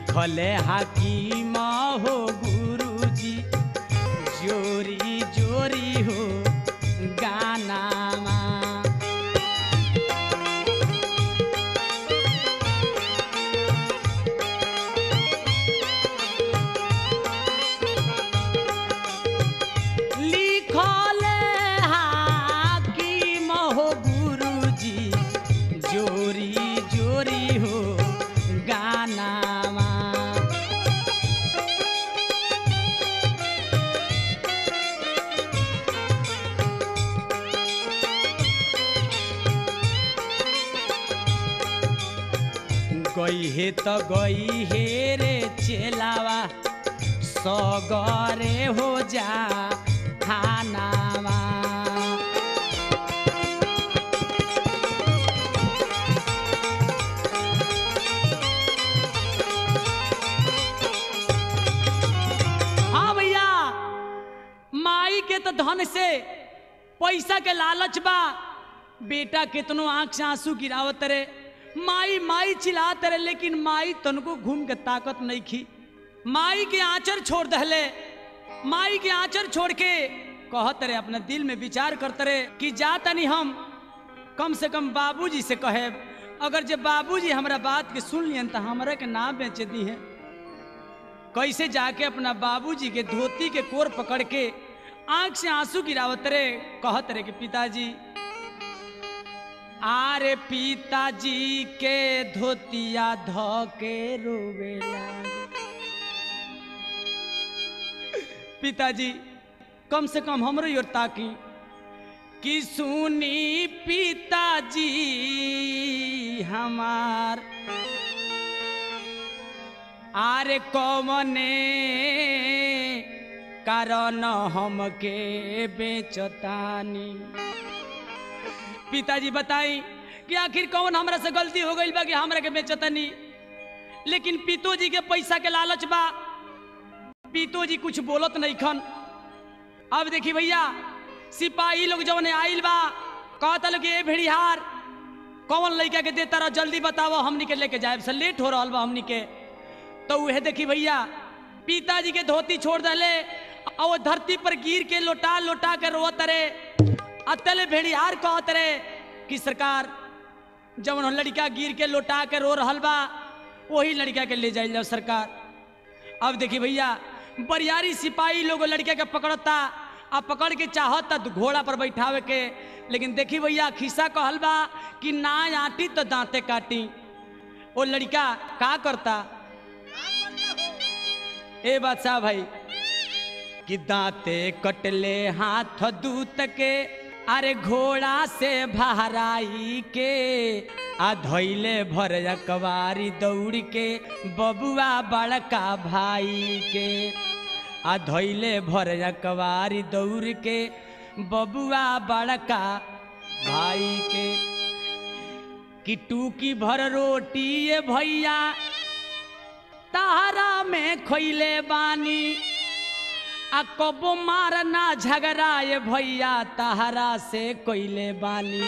लिखले हाकिम हो गुरुजी जोरी जोरी हो गानामा लिखले हाकिम हो गुरुजी जोरी जोरी हो गानामा गई हे त गई हे रे चेलावा सगरे हो जा खानामा हाँ भैया माई के तो धन से पैसा के लालच बा बेटा कितनो आंख से आंसू गिरावत रे माई माई चिल्लात रे लेकिन माई तनको घूम के ताकत नहीं खी माई के आंचर छोड़ दहले माई के आंचर छोड़ के कहत रे अपने दिल में विचार करते रे कि जा तनी हम कम से कम बाबूजी से कहे अगर जे बाबूजी हमरा बात के सुन लियन तो हमरा के ना बेचे दी है कैसे जाके अपना बाबूजी के धोती के कोर पकड़ के आंख से आंसू गिरावत रे कहत रे कि पिताजी आरे पिताजी के धोतिया ध के रोवे लागे पिताजी कम से कम हमरो योर ताकी कि सुनी पिताजी हमार आरे कौमने कारण हमके बेचतानी पिताजी बताई कि आखिर कौन हमरा से गलती हो गई बा कि हमरा के बेचतनी लेकिन पितोजी के पैसा के लालच बा पितोजी कुछ बोलत नहीं खन अब देखी भैया सिपाही लोग जौन आइल बा कहता लोग ए भेड़िहार कौन लड़का के देता रह जल्दी बताओ हमनी के लेके जाए से लेट हो रहा बा हमनी के तो वह देखी भैया पिताजी के धोती छोड़ दले और वो धरती पर गिर के लोटा लोटा के रोत रे अतले भेड़ियार कहत रे कि सरकार जब लड़का गिर के लोटा के रो रहल बा वही लड़का के ले जाइल जाओ सरकार अब देखी भैया बरियारी सिपाही लोग लड़के के पकड़ता आ पकड़ के चाहता तो घोड़ा पर बैठावे के लेकिन देखी भैया खिस्सा कहल बा कि ना आटी तो दांते काटी वो लड़का का करता ए बादशाह भाई कि दांते कटले हाथ दूत के अरे घोड़ा से भहराई के आ धैले भर कवारी दौड़ के बबुआ बड़का भाई के आ धैले भर कवारी दौड़ के बबुआ बड़का भाई के कि टूकी भर रोटी ये भैया तारा में खैले बानी आ कबो मारना झगड़ा ये भैया तहरा से कोइले बानी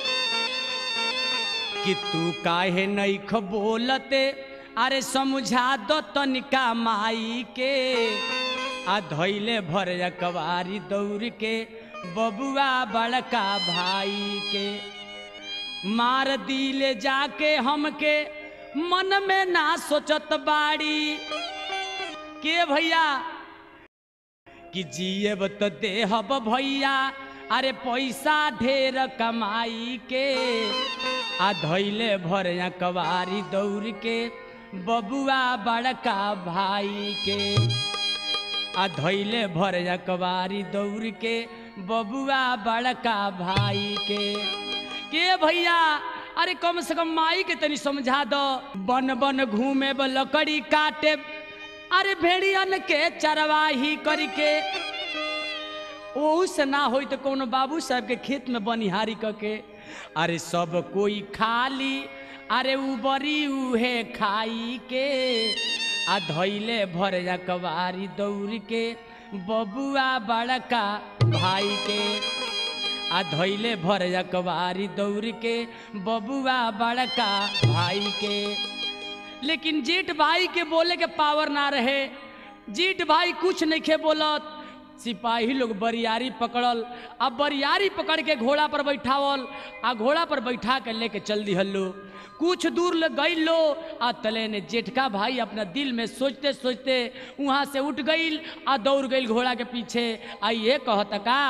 कि तू काहे नैख बोलते अरे समझा दो तनिका माई के आ धैले भर कवारी दौड़ के बबुआ बड़का भाई के मार दिले जाके हमके मन में ना सोचत बाड़ी के भैया कि जियब तो देहब भैया अरे पैसा ढेर कमाई के आ धैले भर कवारी दौड़ के बबुआ बड़का भाई के आ धैले भर कवारी दौड़ के बबुआ बड़का भाई के के भैया अरे कम से कम माई के तनी समझा दो बन बन घूमे ब लकड़ी काटे अरे भेड़ियन के चरवाही करके ओहू से ना होई तो कोनो बाबू साहब के खेत में बनिहारी करके अरे सब कोई खाली अरे उबरी उहे खाई के आ धैले भर कवारी दौड़ के बबुआ बड़का भाई के आ धैले भर कवारी दौड़ के बबुआ बड़का भाई के लेकिन जेठ भाई के बोले के पावर ना रहे जेठ भाई कुछ नहीं खे बोलत सिपाही लोग बरियारी पकड़ल आ बरियारी पकड़ के घोड़ा पर बैठावल आ घोड़ा पर बैठा के लेके चल दिहलो कुछ दूर ले गई लो आ तले ने जेठका भाई अपना दिल में सोचते सोचते वहां से उठ गईल आ दौड़ गईल घोड़ा के पीछे आ ये कहत का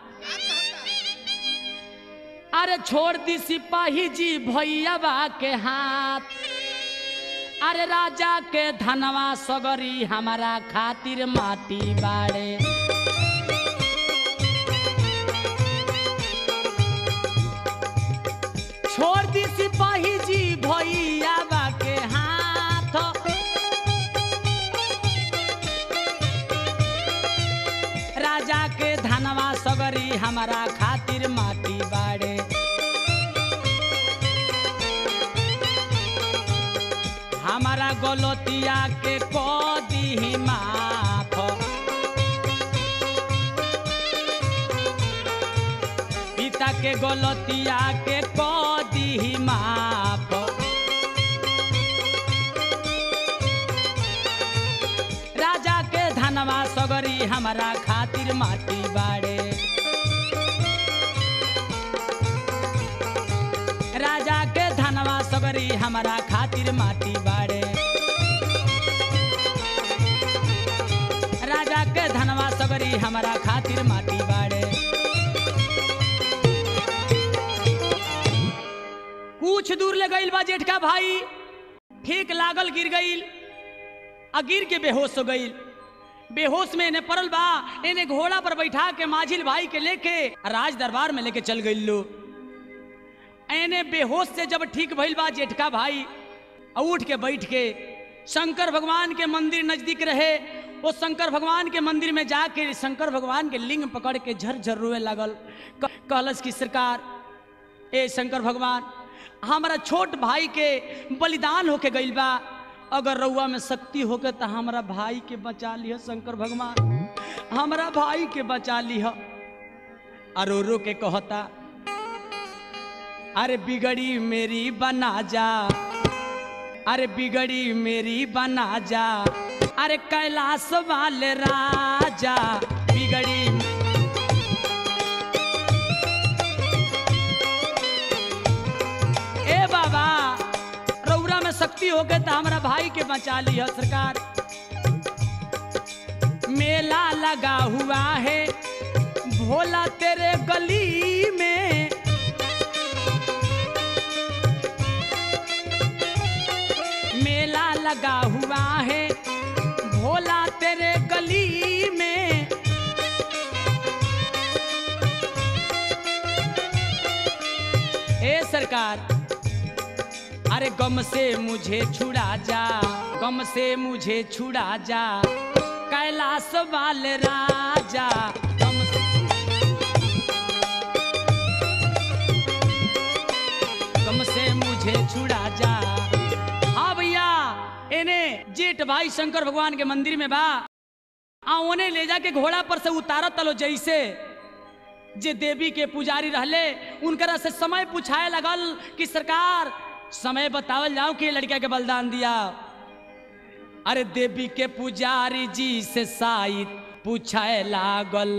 अरे छोड़ दी सिपाही जी भैया बा के हाथ अरे राजा के धनवा सगरी हमारा खातिर माटी बाड़े छोड़ दी सिपाही जी भैया बा के हाथ राजा के धनवा सगरी हमारा खातिर माटी बाड़े हमारा गलतिया के को दी माफ पिता के गलतिया के को दी माफ राजा के धनवा सगरी हमारा खातिर माटी बाड़े राजा के धनवा सगरी हमारा खातिर माटी बाड़े राजा के धनवा सगरी हमारा खातिर माटी बाड़े कुछ दूर ले गईल बा जेठका भाई ठीक लागल गिर गईल आ गिर के बेहोश हो गईल बेहोश में इन्हें पड़ल बा इन्हें घोड़ा पर बैठा के माझिल भाई के लेके राज दरबार में लेके चल गईल लो एने बेहोश से जब ठीक भइल बा जेठका भाई आ उठ के बैठ के शंकर भगवान के मंदिर नजदीक रहे वो शंकर भगवान के मंदिर में जाके शंकर भगवान के लिंग पकड़ के झरझर रोए लगल क- कहलस की सरकार ए शंकर भगवान हमारा छोट भाई के बलिदान होके गइल बा अगर रउआ में शक्ति होके तो हमारा भाई के बचा लिह शंकर भगवान हमारा भाई के बचा लिह अरो रो के कहता अरे बिगड़ी मेरी बना जा अरे बिगड़ी मेरी बना जा अरे कैलाश वाले राजा बिगड़ी ए बाबा रौरा में शक्ति हो गए तो हमारा भाई के बचा लिया सरकार मेला लगा हुआ है भोला तेरे गली में मेला लगा हुआ है भोला तेरे गली में ए सरकार अरे गम से मुझे छुड़ा जा गम से मुझे छुड़ा जा कैलाश वाले राजा गम से गम से मुझे छुड़ा जा हाँ भैया एने जेठ भाई शंकर भगवान के मंदिर में बा आ ओने ले जाके घोड़ा पर से उतारत तलो जैसे जे देवी के पुजारी रहले उनकरा से समय पूछाए लगल कि सरकार समय बतावल जाओ कि लड़का के बलिदान दिया अरे देवी के पुजारी जी से शायद पूछाए लागल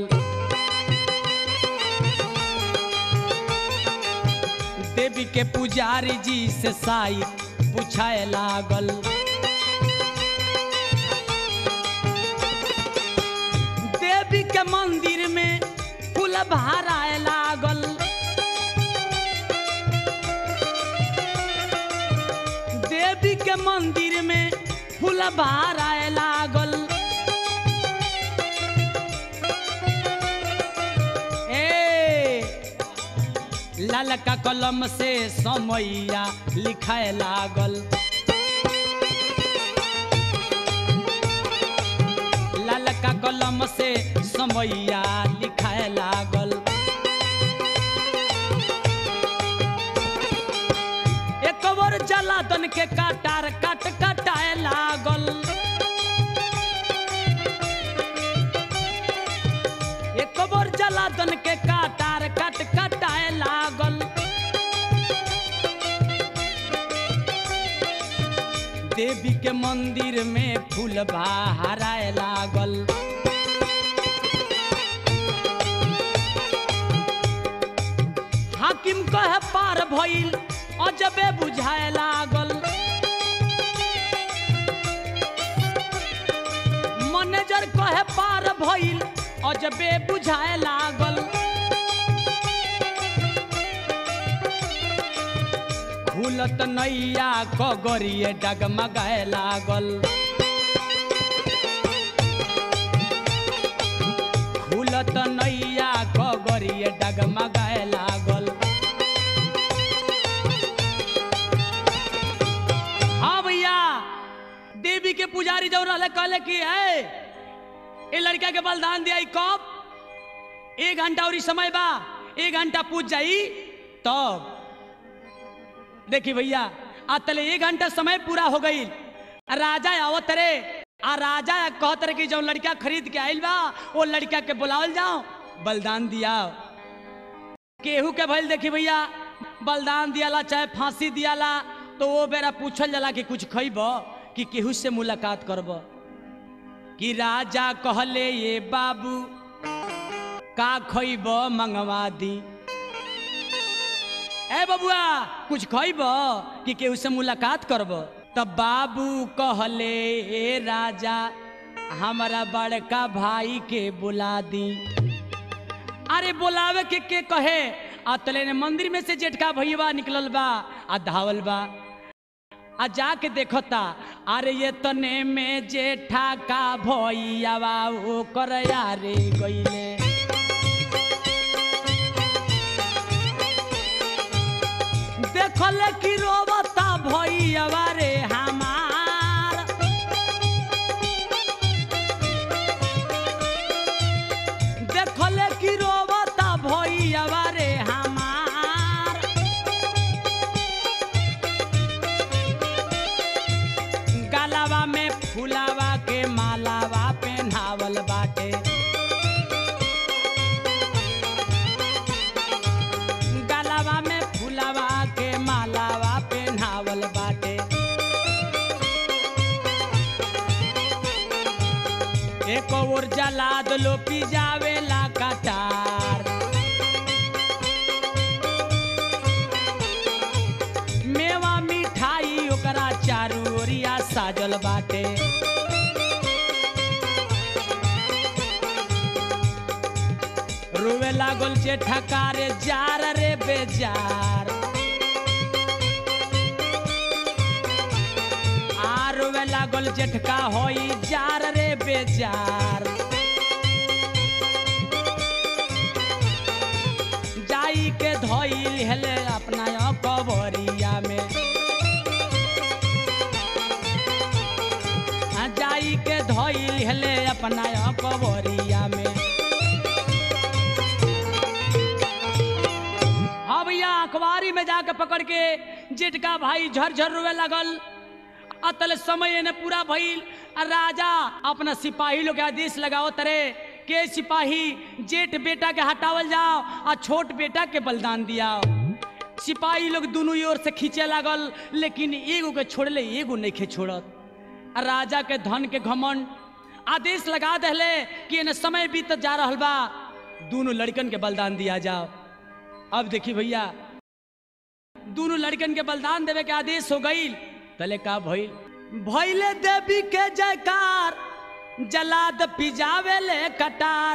देवी के पुजारी जी से शायद पूछाए लागल देवी के मंदिर में फूल भराए लागल देवी के मंदिर में फूल भराए लागल ए ललका कलम से समैया लिखाए लागल ललका कलम से समैया लिखाए लागल एक बार जलादन के काटार काट कटाए लागल एक बार जलादन के काटार काट कटाए लागल देवी के मंदिर में फूल बहाराए लागल हाकिम कहे पार भइल अजबे बुझाए लागल मैनेजर कहे पार भइल अजबे बुझाए लागल खुलत नैया कगरिए डगमगाए लागल खुलत नैया कगरिए डगमगाए लागल हाँ भैया देवी के पुजारी जब रहले कहले कि है ये लड़का के बलिदान दिया कब एक घंटा और समय बा एक घंटा पूछ जाई तब देखी भैया आ तले एक घंटा समय पूरा हो गई राजा आवत रे आ राजा कहत रे कि जो लड़का खरीद के आइल बा वो लड़का के बुलावल जाओ बलिदान दिया केहू के भइल देखी भैया बलिदान दियाला चाहे फांसी दियाला तो वो बेरा पूछल जाला कि कुछ खइब कि केहू से मुलाकात करब कि राजा कहले ये बाबू का खइब मंगवा दी ए बबुआ कुछ खइब कि केहू से मुलाकात करब तब बाबू कहले ए राजा हमारा बड़का भाई के बुला दी अरे बोलावे के के कहे आ तले ने मंदिर में से जेठका भैया निकलल बा आ धावल बा आ जाके देखता अरे ये तने में जेठा का भैया ओ कर यारे गईले देखल कि रोबता भैया रे हमार देखल कि रोबता भैया रे हमार गलावा में फुलावा के मालावा पहनावल बाटे गलावा में फुलावा के मालावा पहनावल बाटे एक और जला दलो पिजावेला कटार मेवा मिठाई ओकरा चारू ओरिया साजल बाटे रोवे लागल जे ठकारे जार रे बेजार आ रोवे लागल जेठका होई जार रे बेजार जाई के धोइल हेले अपना कबरिया में आ जाई के धोइल हेले अपना कबरिया में हाँ भैया अखबारी में जाके पकड़ के जेठका भाई झरझर रोवे लगल अतल समय ने पूरा भइल आ राजा अपना सिपाही लोग के आदेश लगाओ तरे के सिपाही जेठ बेटा के हटावल जाओ आ छोट बेटा के बलिदान दियाओ सिपाही लोग दोनों ओर से खींचे लागल लेकिन एगो के छोड़ले एगो नहीं खे छोड़त आ राजा के धन के घमंड आदेश लगा दहले कि एने समय बीत जा रहल बा दोनों लड़कन के बलिदान दिया जाओ अब देखी भैया दोनों लड़कन के बलिदान देवे के आदेश हो गई तले का भइल भइले देवी के जयकार जलाद पिजावे ले कटार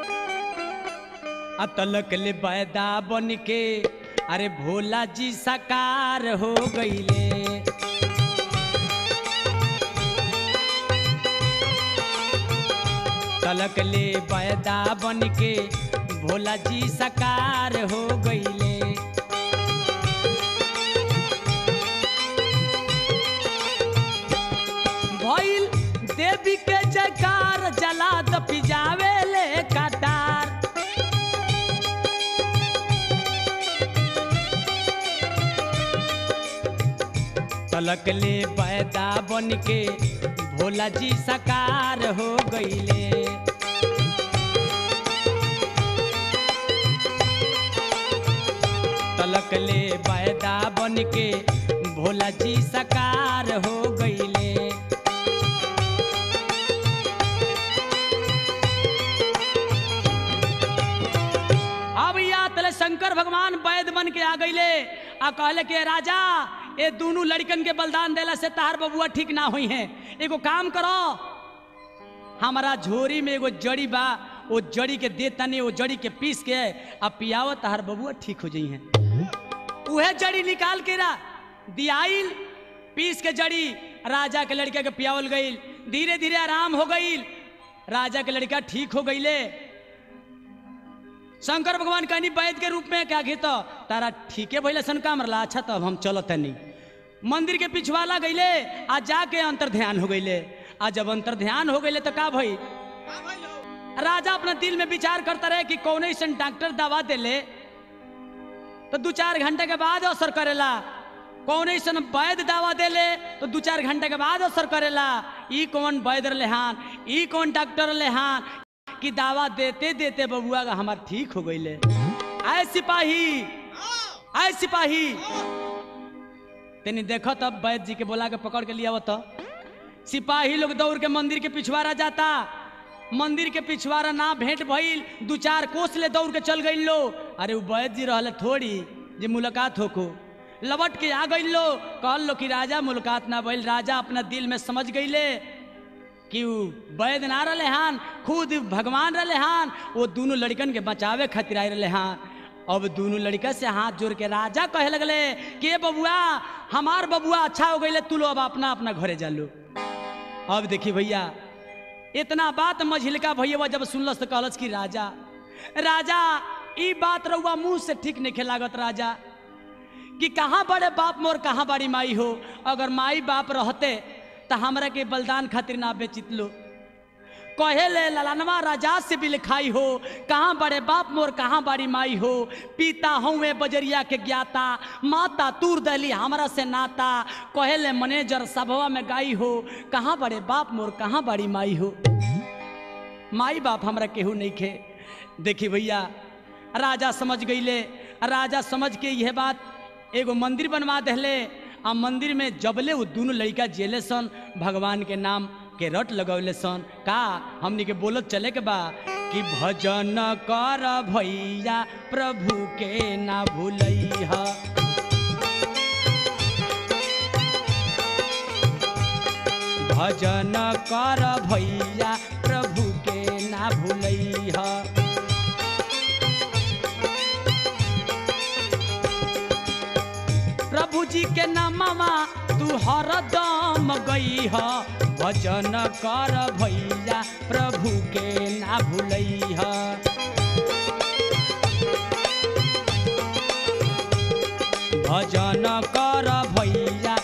अतलक ले बैदा बन के अरे भोला जी साकार हो गईले तलक ले बैदा बन के भोला जी साकार हो गईले भइल देवी के जयकार जला द पिजावे ले कटार तलक ले पैदा बन के भोला जी साकार हो गईले तलक ले पैदा बन के भोला जी साकार हो गईले शंकर भगवान वैद बन के आ गईले आ कहले कि राजा ये दोनों लड़कन के बलिदान देला से तहार बबुआ ठीक ना हुई है एगो काम करो हमारा झोरी में एगो जड़ी बा वो जड़ी के दे तनी वो जड़ी के पीस के आ पियावत तहार बबुआ ठीक हो जाई है उहे जड़ी निकाल के रा दियाइल पीस के जड़ी राजा के लड़का के पियावल गईल धीरे धीरे आराम हो गईल राजा के लड़का ठीक हो गईले शंकर भगवान कहनी वैद के रूप में क्या घेत तारा ठीके भइले सन काम रला अच्छा तब हम चलत तनी मंदिर के पिछवाला गईले आ जाके अंतर ध्यान हो गईले आ जब अंतर ध्यान हो गईले तो का भई राजा अपना दिल में विचार करता रहे कि कौन ऐसा डॉक्टर दवा देले तो दो चार घंटे के बाद असर करेला कौन ऐसा वैद दवा देले तो दो चार घंटे के बाद असर करेला ई कौन वैद लेहान ई कौन डॉक्टर लेहान कि दावा देते देते बबुआ का हमार ठीक हो गईले आए सिपाही आए सिपाही तेनी देखो तब वैद्य जी के बोला के पकड़ के लिया तो सिपाही लोग दौड़ के मंदिर के पिछवाड़ा जाता मंदिर के पिछवाड़ा ना भेंट भइल दू चार कोस ले दौड़ के चल गई लो अरे वो वैद्य जी रहले थोड़ी जे मुलाकात होको लवट के आ गई लो कहल लो कि राजा मुलाकात ना भइल राजा अपना दिल में समझ गईले कि उ वैद्य ना रहे हान खुद भगवान रहे हान वो दोनों लड़कन के बचावे खातिर आए रहे हान अब दोनों लड़का से हाथ जोड़ के राजा कहे लगले कि "ए बबुआ हमार बबुआ अच्छा हो गई तू लो अब अपना अपना घरे जा लो अब देखी भैया इतना बात मझिलका भैया जब सुनलस तो कहलस कि राजा राजा ई बात रहुआ मुंह से ठीक नहीं लागत राजा कि कहाँ बड़े बाप मोर कहाँ बड़ी माई हो अगर माई बाप रहते तो हमरा के बलिदान खातिर ना बेचित लो कहे ले ललनवा राजा से भी लिखाई हो कहाँ बड़े बाप मोर कहाँ बड़ी माई हो पिता हूँ बजरिया के ज्ञाता माता तूर दली हमरा से नाता कहे ले मैनेजर सभवा में गाई हो कहाँ बड़े बाप मोर कहाँ बड़ी माई हो माई बाप हमरा केहू नहीं खे देखी भैया राजा समझ गईले राजा समझ के यह बात एगो मंदिर बनवा दहले आ मंदिर में जबले वो दोनों लड़का जेले सन भगवान के नाम के रट लगौले सन का हमनी के बोलत चले के बा कि भजन कर भैया प्रभु के ना भूलैहा भजन कर भैया प्रभु के ना भूलैहा प्रभु जी के नामवा तू हरदम गई ह भजन कर भैया प्रभु के ना भूलैहा भजन कर भैया